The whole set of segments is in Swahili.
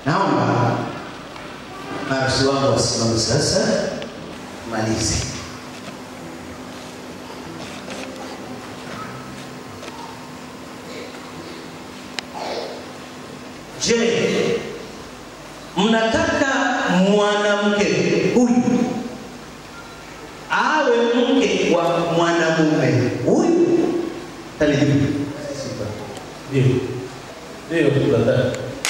Naomba maafisa wangu wasimame sasa, malize. Je, mnataka mwanamke huyu awe mke wa mwanamume huyu? Talijibu. Ndio. Ndio tunataka.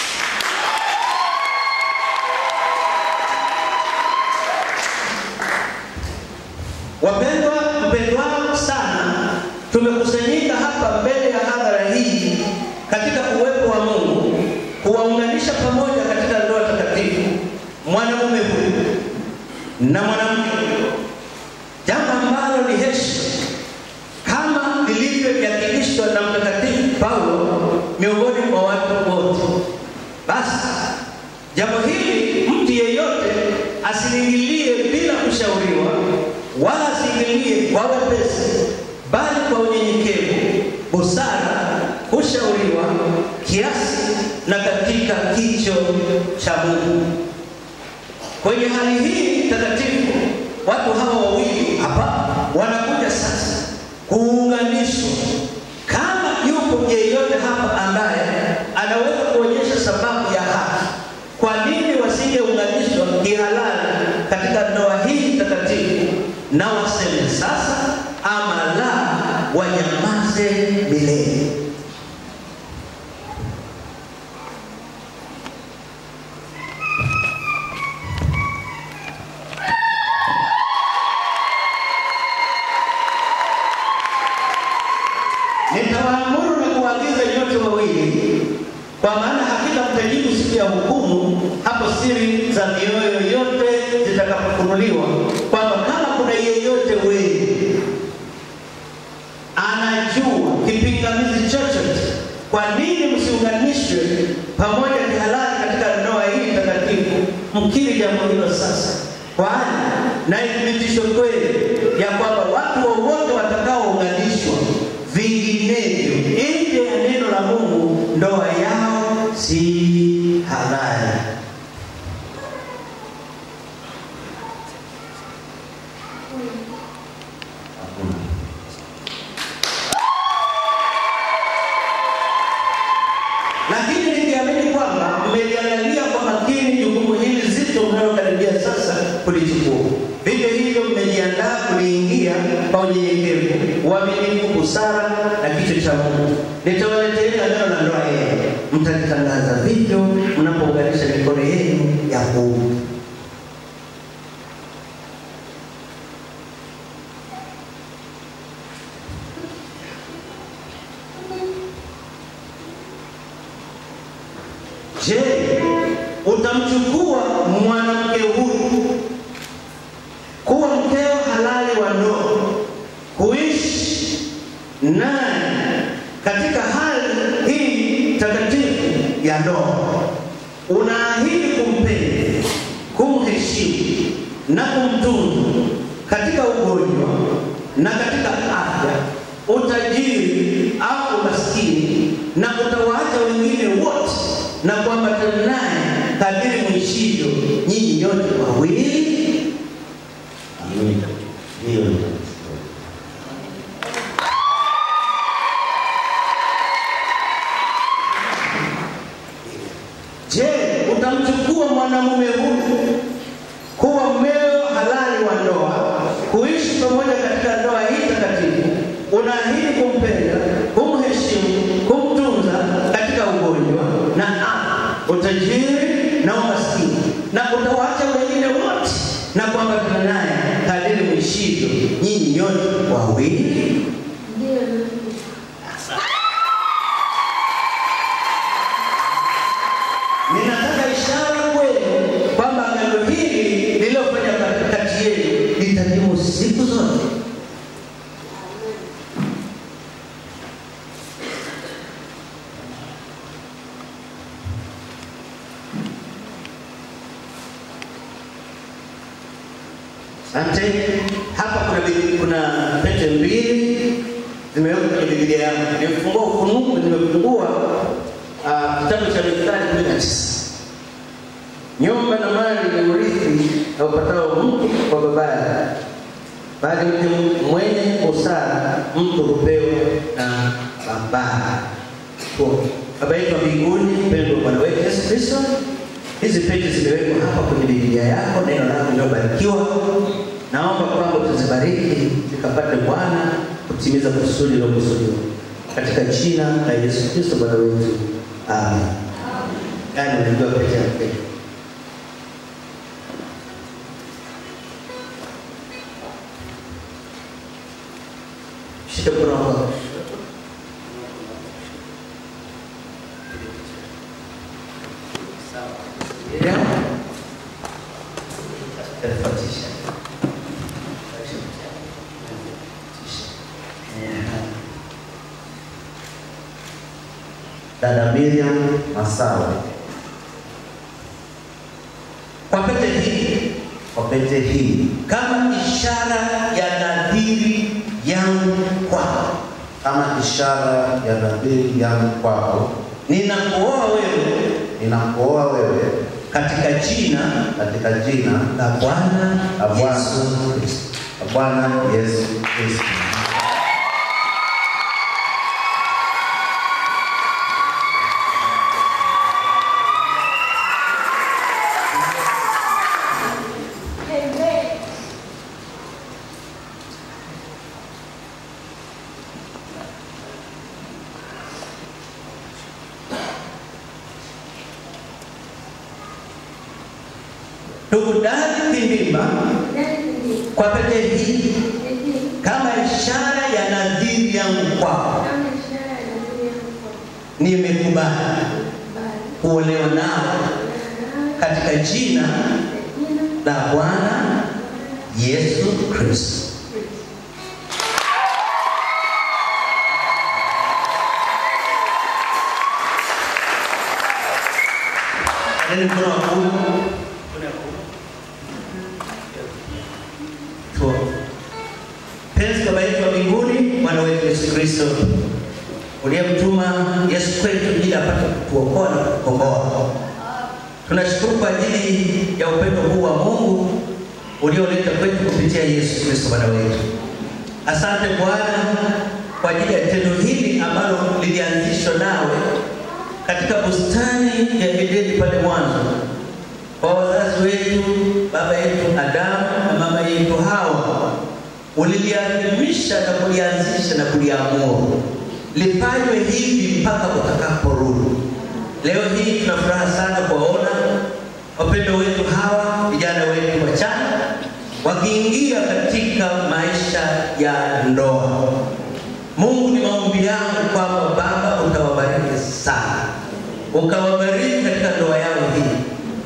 Wapendwa, mpendwao sana, tumekusanyika hapa mbele ya hadhara hii katika uwepo wa Mungu kuwaunganisha pamoja katika ndoa takatifu mwanamume huyu na mwanamke huyu, jambo ambalo ni heshima kama lilivyojakilishwa na Mtakatifu Paulo miongoni mwa watu wote. Basi jambo hili mtu yeyote asiliingilie bila kushauriwa, wala asiingilie kwa wepesi, bali kwa unyenyekevu, busara, kushauriwa kiasi na katika kicho cha Mungu. Kwenye hali hii takatifu, watu hawa wawili hapa wanakuja sasa kuunganishwa. Kama yupo yeyote hapa ambaye anaweza kuonyesha sababu ya haki, kwa nini wasingeunganishwa kihalali katika ndoa hii takatifu, na waseme sasa ama la, wanyamaze milele. Nitawaamuru na kuwaagiza nyote wawili, kwa maana hakika mtajibu siku ya hukumu, hapo siri za mioyo yote zitakapofunuliwa, kwamba kama kuna yeyote wenu anajua kipingamizi chochote, kwa nini msiunganishwe pamoja kihalali katika ndoa hii takatifu? Mkiri jambo hilo sasa, kwani na ithibitisho kweli ya kwamba watu wowote watakaounganishwa vinginevyo nje ya neno la Mungu, ndoa yao si halali. Lakini nikiamini kwamba mmeliangalia kwa makini jukumu hili zito mnalokaribia sasa kulichukua, vivyo hivyo mmejiandaa kuliingia kwa unyenyekevu, uaminifu, busara na kicho cha Mungu. Nitawaletea neno la ndoa yenu, mtalitangaza vivyo mnapounganisha mikono yenu ya kuume. Je, utamchukua mwanamke huyu kuwa mkeo halali wa ndoa, kuishi naye katika hali hii takatifu ya ndoa? Unaahidi kumpenda, kumheshimu na kumtunza katika ugonjwa na katika afya, utajiri au umaskini, na utawaacha wengine wote na kuambatana naye kadiri mwishivyo nyinyi nyote wawili. Amina. Hiyo ni Je, utamchukua mwanamume huyu kuwa mmeo halali wa ndoa, kuishi pamoja katika ndoa hii takatifu? Unaahidi kumpenda, kumheshimu, kumtunza katika ugonjwa na afya, utajiri na umaskini, na utawaacha wengine wote na kuambatana naye kadiri mwishivyo nyinyi nyote wawili. Ninataka ishara kwenu kwamba agano hili lililofanya kati yenu litadumu siku zote. Asante. Hapa kuna Biblia- kuna pete mbili zimewekwa kwenye Biblia yangu. Nimefungua Ufunuo, nimefungua ah, kitabu cha Mithali kumi na tisa Nyumba na mali ni urithi aupatao mtu kwa babaye, bali mtu mwenye busara mtu hupewa na babaye. Tuombe. Baba yetu wa mbinguni, mpendwa wa Bwana wetu Yesu Kristo, hizi peji zimewekwa hapa kwenye Biblia yako, neno lako lilobarikiwa. Naomba kwamba tuzibariki zikapate Bwana kutimiza kusudi lilokusudiwa katika jina la Yesu Kristo Bwana wetu, amen. Yaani unajua picha ya peji shika mkono wako Miriam, tafuatisha. Dada Miriam Masawe, Kwa pete hii kwa pete hii kama ishara ya nadhiri yangu kwako, kama ishara ya nadhiri yangu kwako, ninakuoa wewe ninakuoa wewe katika jina katika jina la Bwana la Bwana Yesu Kristo. la Bwana Yesu Kristo. Ndugu Dani Kindimba, kwa pete hii kama ishara ya nadhiri yangu kwako, nimekubali kuolewa nao katika jina la Bwana Yesu Kristo. Nani mkono wa kuume? Mkono wa kuume. Tuombe. Penzi Baba yetu wa mbinguni, Bwana wetu Yesu Kristo, uliyemtuma Yesu kwetu ili apate kutuokoa na kutukomboa. Tunashukuru kwa ajili ya upendo huu wa Mungu ulioleta kwetu kupitia Yesu Kristo Bwana wetu. Asante Bwana kwa ajili ya tendo hili ambalo lilianzishwa nawe katika bustani ya Edeni pale mwanzo kwa wazazi wetu, baba yetu Adamu na mama yetu Hawa, uliliadhimisha na kulianzisha na kuliamuru lifanywe hivi mpaka utakaporudi. Leo hii tuna furaha sana kuwaona wapendo wetu hawa vijana wetu wachanga wakiingia katika maisha ya ndoa. Mungu, ni maombi yangu kwamba Baba utawabariki sana, ukawabariki katika ndoa yao hii,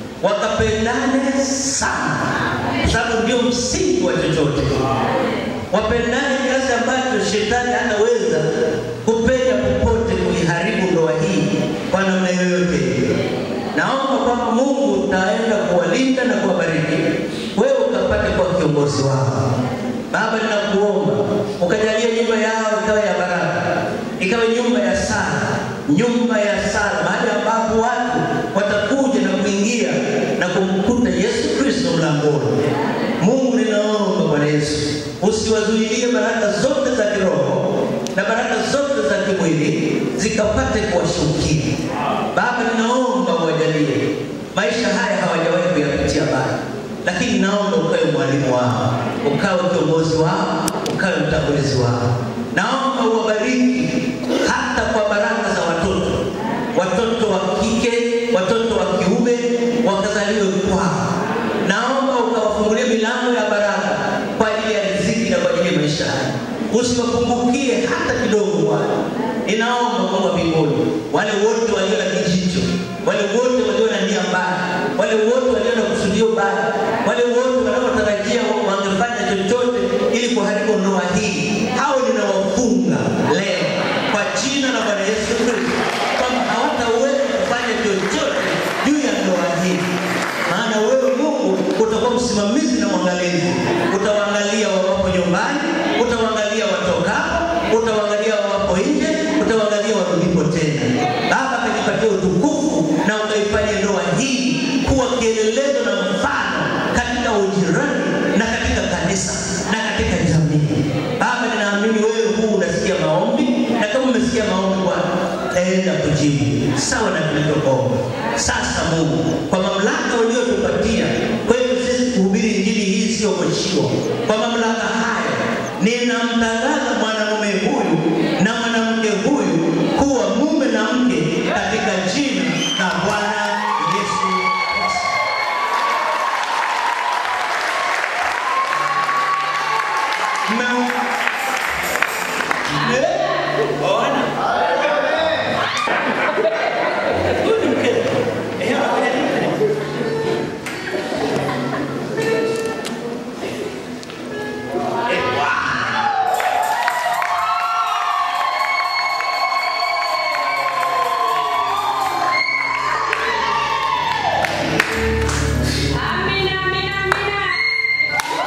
wakapendane sana, kwa sababu ndio msingi wa chochote. Wapendane kiasi ambacho shetani hataweza kupenya popote kuiharibu ndoa hii kwa namna yoyote ile. Naomba kwamba Mungu utaenda kuwalinda na kuwabariki, wewe ukapate kuwa kiongozi wao. Baba, ninakuomba ukajalia nyumba yao ikawa ya baraka, ikawa nyumba ya sala, nyumba ya sala, mahali ambapo watu watakuja na kuingia na kumkuta Yesu Kristo mlangoni. Mungu, ninaomba Bwana Yesu usiwazuilie baraka zote za kiroho na baraka zote za kimwili zikapate kuwashukia. Baba, ninaomba uwajalie maisha haya hawajawahi kuyapitia bado, lakini naomba ukawe mwalimu wao, ukawe kiongozi wao, ukawe mtangulizi wao. Naomba uwabariki hata kwa baraka za watoto, watoto wa kike, watoto wa kiume wakazaliwe kwao. Naomba ukawafungulie milango ya baraka kwa ajili ya riziki na kwa ajili ya maisha haya, usiwapungukie hata kidogo Bwana. Ninaomba Mungu wa mbinguni, wale wote walio na kijicho, wale wote walio na nia mbaya, wale wote walio na kusudio baya, wale wote wanaotarajia wangefanya chochote ili kuharibu ndoa hii, hao ninawafunga leo kwa jina la Bwana Yesu Kristo, kwamba hawataweza kufanya chochote juu ya ndoa hii, maana wewe Mungu utakuwa msimamizi na mwangalizi, utawaangalia wawapo nyumbani, utawaangalia watokapo, utawaangalia wawapo nje, utawaangalia warudipo tena. Baba, kajipatia utukufu na ukaifanye ndoa hii kuwa kuwa kielelezo na mfano katika ujirani na katika kanisa na katika jamii. Baba, ninaamini wewe huu unasikia maombi, na kama umesikia maombi Bwana, enda kujibu sawa na tulivyoomba. Sasa Mungu, kwa mamlaka uliotupatia kwetu sisi kuhubiri injili hii sio mwishiwa, kwa mamlaka haya ninamtangaza mwanamume huyu na mwanamke huyu kuwa mume na mke katika jina la Bwana Yesu Kristo. Mme- Eh, ona. Huyu ni mke. Eh, anafanya nini? Eh, wow. Amina, amina, amina.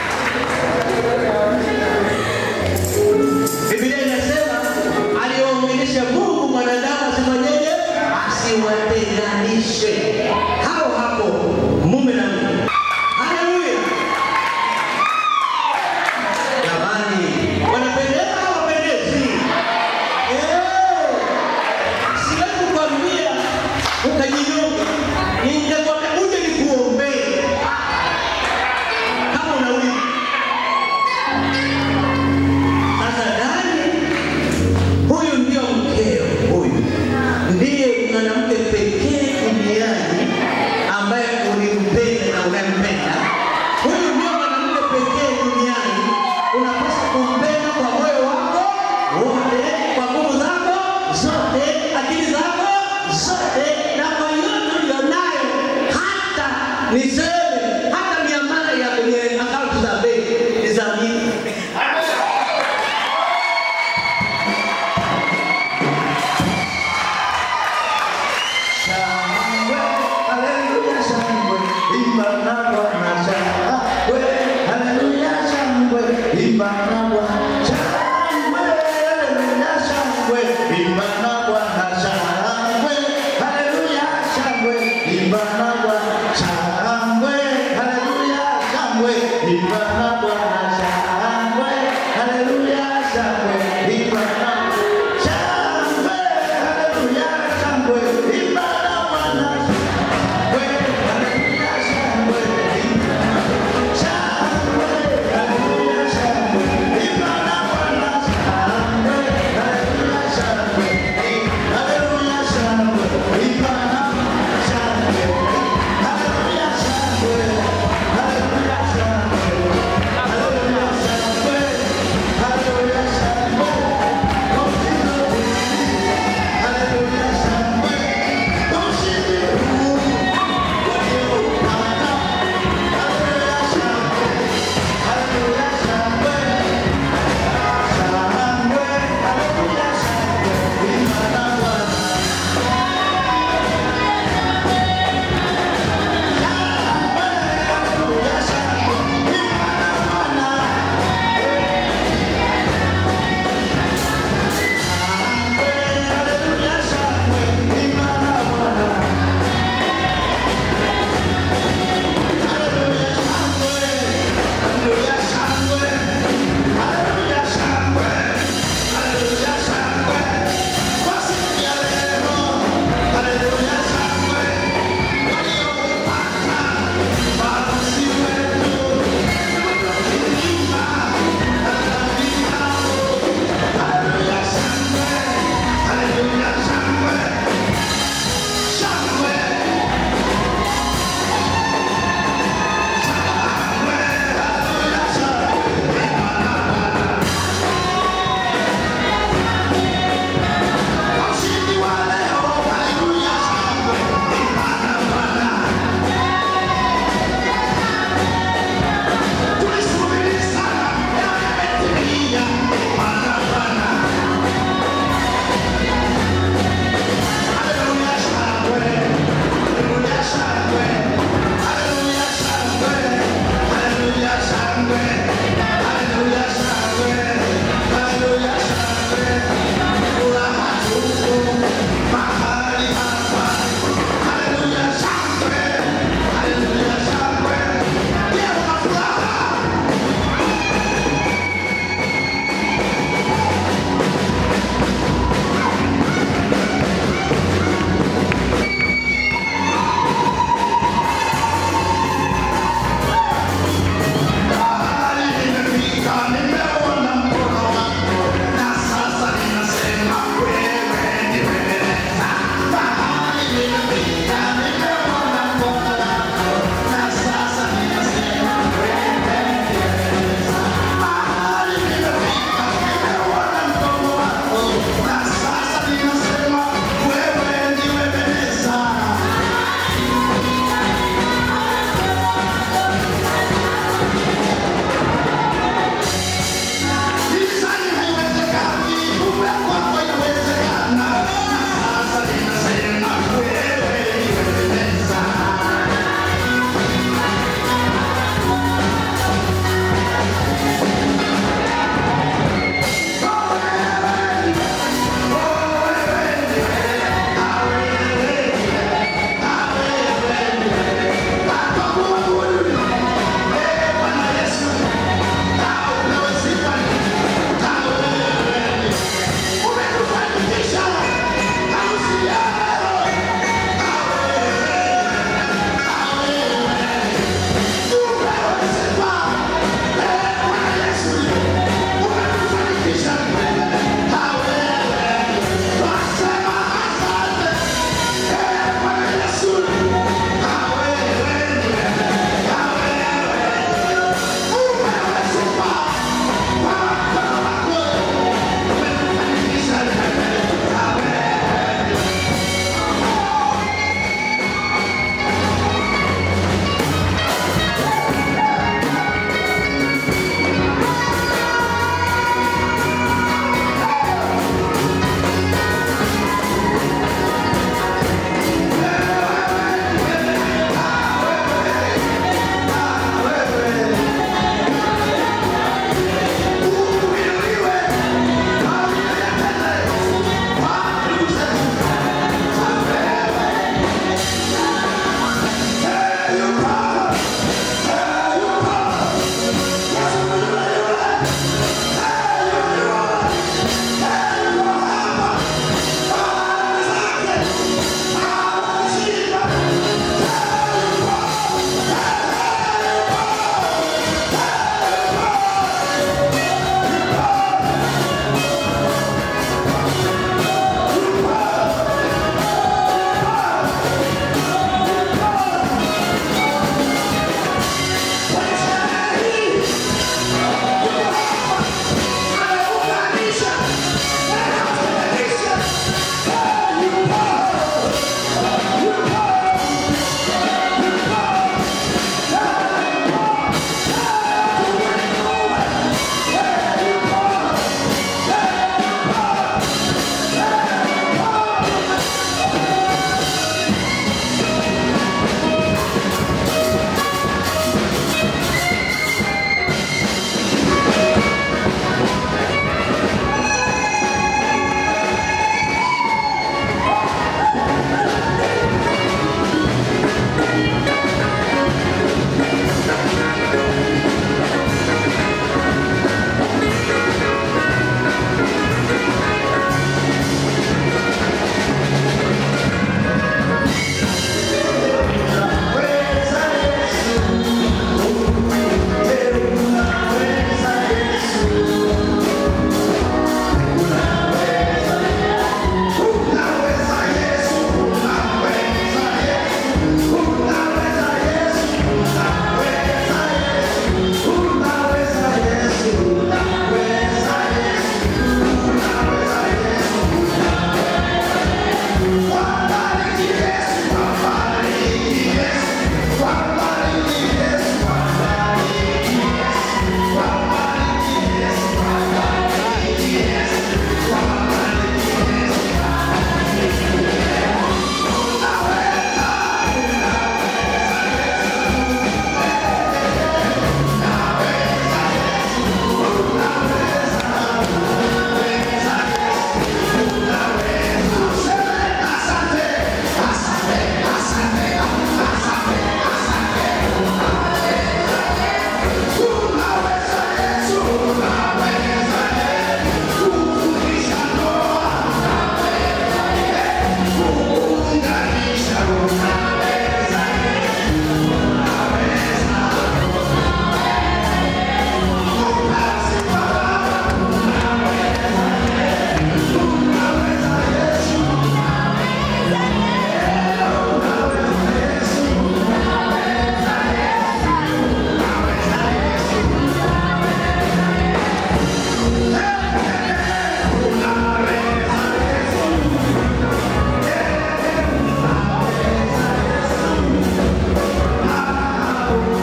Biblia inasema aliongea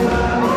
Bwana.